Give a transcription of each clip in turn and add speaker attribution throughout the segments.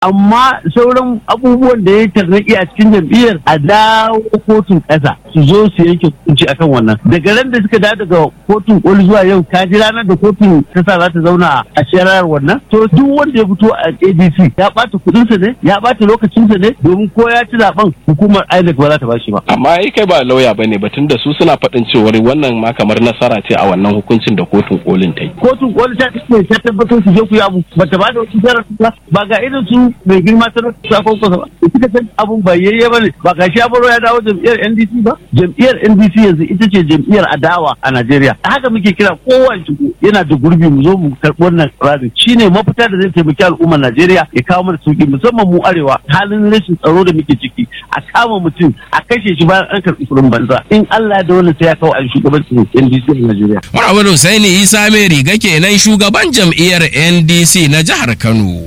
Speaker 1: amma sauran abubuwan da ya tarnaki a cikin jam'iyyar a dawo kotun ƙasa su zo su yanke hukunci akan wannan daga ran da suka dawo daga kotun koli zuwa yau ka ji ranar da kotun ta sa za ta zauna a shari'ar wannan to duk wanda ya fito a adc ya ɓata kuɗinsa ne ya ɓata lokacinsa ne domin ko ya ci zaben hukumar inec ba za ta bashi ba
Speaker 2: amma ai kai ba lauya bane batun da su suna faɗin cewar wannan ma kamar nasara ce a wannan hukuncin da kotun kolin ta yi
Speaker 1: kotun koli ta ce ta tabbatar su je ku yi abu ba ta ba da wasu sharaɗi ba ba ga irin su mai girma ta sa kwankwasa ba suka san abun ba yayye ba ne ba ga shi baro ya dawo jam'iyyar ndc ba jam'iyyar ndc yanzu ita ce jam'iyyar adawa a najeriya haka muke kira kowane shigo yana da gurbi mu zo mu karɓi wannan tsarin shine mafita da zai taimaki al'ummar najeriya ya kawo mana sauki musamman mu arewa halin rashin tsaro da muke ciki a kama mutum a kashe shi bayan an karɓi kuɗin banza in allah da wani sai ya kawo a shugabancin ndc a najeriya.
Speaker 3: Muhammadu Husaini Isa mai riga kenan shugaban jam'iyyar NDC na jihar Kano.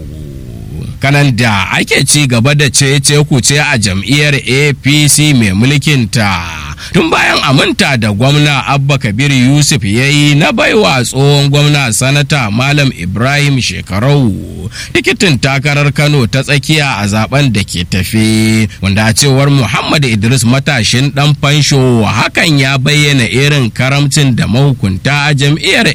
Speaker 3: kanan da ake ci gaba da cece kuce a jam'iyyar apc mai mulkinta tun bayan aminta da gwamna abba kabir yusuf ya yi na baiwa tsohon gwamna sanata malam ibrahim shekarau tikitin takarar kano ta tsakiya a zaben da ke tafe wanda a cewar muhammad idris matashin dan fansho hakan ya bayyana irin karamcin da mahukunta a jam'iyyar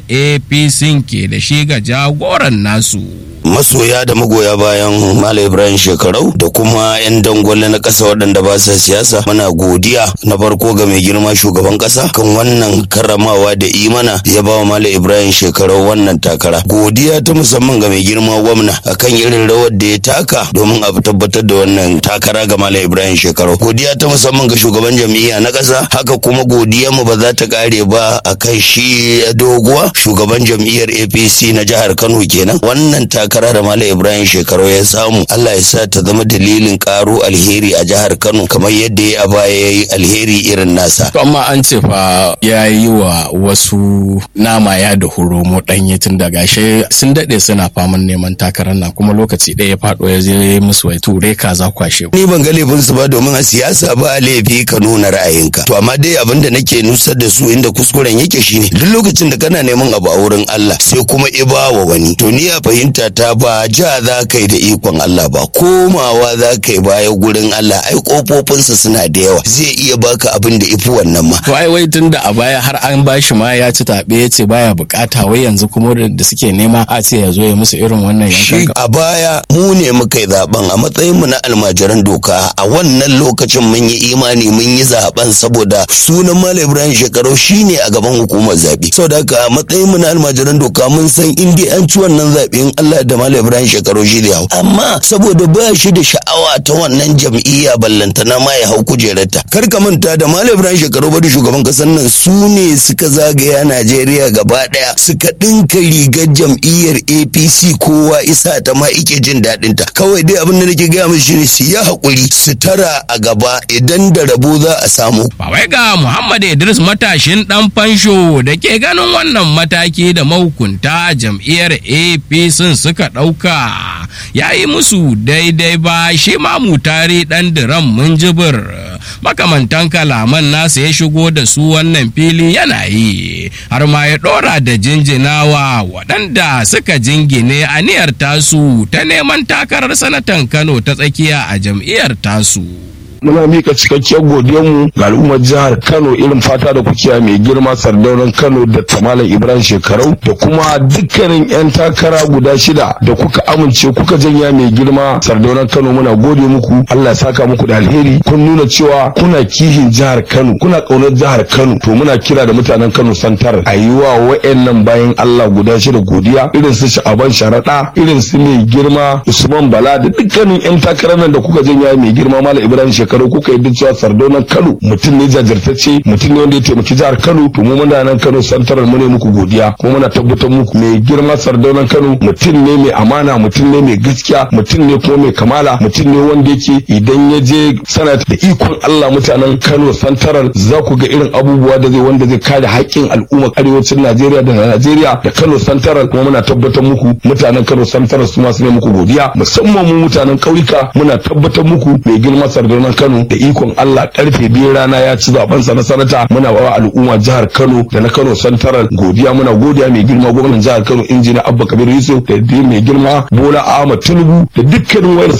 Speaker 3: apc ke da shi ga jagoran nasu
Speaker 4: masoya da magoya bayan Malam Ibrahim Shekarau da kuma 'yan dangwale na ƙasa waɗanda ba sa siyasa muna godiya na farko ga mai girma shugaban ƙasa kan wannan karramawa da imana ya ba wa Malam Ibrahim Shekarau wannan takara godiya ta musamman ga mai girma gwamna akan irin rawar da ya taka domin a tabbatar da wannan takara ga Malam Ibrahim Shekarau godiya ta musamman ga shugaban jam'iyya na ƙasa haka kuma godiya mu ba za ta kare ba akan shi doguwa shugaban jam'iyyar APC na jihar Kano kenan wannan takara da Malam Ibrahim Shekarau ya samu Allah ya sa ta zama dalilin karo alheri a jihar Kano kamar yadda ya baya ya yi alheri irin nasa.
Speaker 2: To amma an ce fa ya yi wa wasu nama ya da horomo ɗanye tun da gashe sun daɗe suna faman neman takarar nan kuma lokaci ɗaya ya faɗo ya je musu wai ture kaza kwashe.
Speaker 4: Ni ban ga laifin su ba domin a siyasa ba laifi ka nuna ra'ayinka. To amma dai abin da nake nusar da su inda kuskuren yake shine duk lokacin da kana neman abu a wurin Allah sai kuma iba wa wani. To ni a fahimta ta ba ja za ka yi da ikon Allah ba komawa za ka yi baya gurin Allah ai kofofinsa suna da yawa zai iya baka abin da ifi wannan ma.
Speaker 2: To ai wai tun da a baya har an bashi ma ya ci taɓe ya ce baya bukata wai yanzu kuma da suke nema a ce ya zo ya musu irin wannan
Speaker 4: Shi
Speaker 2: yankan.
Speaker 4: a baya mu ne muka yi zaben a matsayin mu na almajiran doka a wannan lokacin mun yi imani mun yi zaben saboda sunan Malam Ibrahim Shekarau shine a gaban hukumar zabe. Saboda haka a matsayin mu na almajiran doka mun san in dai an ci wannan zabe in Allah da Malam Ibrahim Shekarau shi da hau. Amma saboda ba shi da sha'awa ta wannan jam'iyya ballantana ma ya hau kujerarta. Kar ka manta da Malam Ibrahim Shekarau bari shugaban kasar nan su ne suka zagaya Najeriya gaba daya suka dinka rigar jam'iyyar APC kowa isa ta ma ike jin daɗin ta. Kawai dai abin da nake gaya musu shine su yi haƙuri su tara a gaba idan da rabo za a samu.
Speaker 3: ba wai ga Muhammad Idris matashin dan fansho da ke ganin wannan mataki da mahukunta jam'iyyar APC suka ɗauka ya yi musu daidai ba shi ma mutari dan diran munjibir makamantan kalaman nasa ya shigo da su wannan fili yana yi har ma ya ɗora da jinjinawa waɗanda suka jingine aniyar tasu ta neman takarar sanatan Kano ta tsakiya a jam'iyyar tasu.
Speaker 5: muna mika cikakkiyar godiyarmu ga al'ummar jihar Kano irin fata da kuke mai girma sardaunan Kano da Tamalan Ibrahim Shekarau da kuma dukkanin 'yan takara guda shida da kuka amince kuka janya mai girma sardaunan Kano muna gode muku Allah ya saka muku da alheri kun nuna cewa kuna kihin jihar Kano kuna kaunar jihar Kano to muna kira da mutanen Kano santar a yi wa wa'annan bayan Allah guda shida godiya irin su Sha'aban Sharaɗa irin su mai girma Usman Bala da dukkanin 'yan takarar nan da kuka janya mai girma Malam Ibrahim Shekarau shekaru kuka yi cewa sardaunan kano mutum ne jajirtacce mutum ne wanda ya taimaki jihar kano to mu muna nan kano santarar mu ne muku godiya kuma muna tabbatar muku mai girma sardaunan kano mutum ne mai amana mutum ne mai gaskiya mutum ne kuma mai kamala mutum ne wanda yake idan ya je sanat da ikon Allah mutanen kano santarar za ku ga irin abubuwa da zai wanda zai kare haƙƙin al'ummar arewacin Najeriya da Najeriya da Kano santarar kuma muna tabbatar muku mutanen Kano santarar su ma su ne muku godiya musamman mu mutanen ƙauyuka muna tabbatar muku mai girma sardaunan Kano da ikon Allah karfe biyu rana ya ci zaben sa na sanata muna wa al'umma jihar Kano da na Kano Central godiya muna godiya mai girma gwamnatin jihar Kano injiniya Abba Kabir Yusuf da mai girma Bola Ahmad Tinubu da dukkanin wayar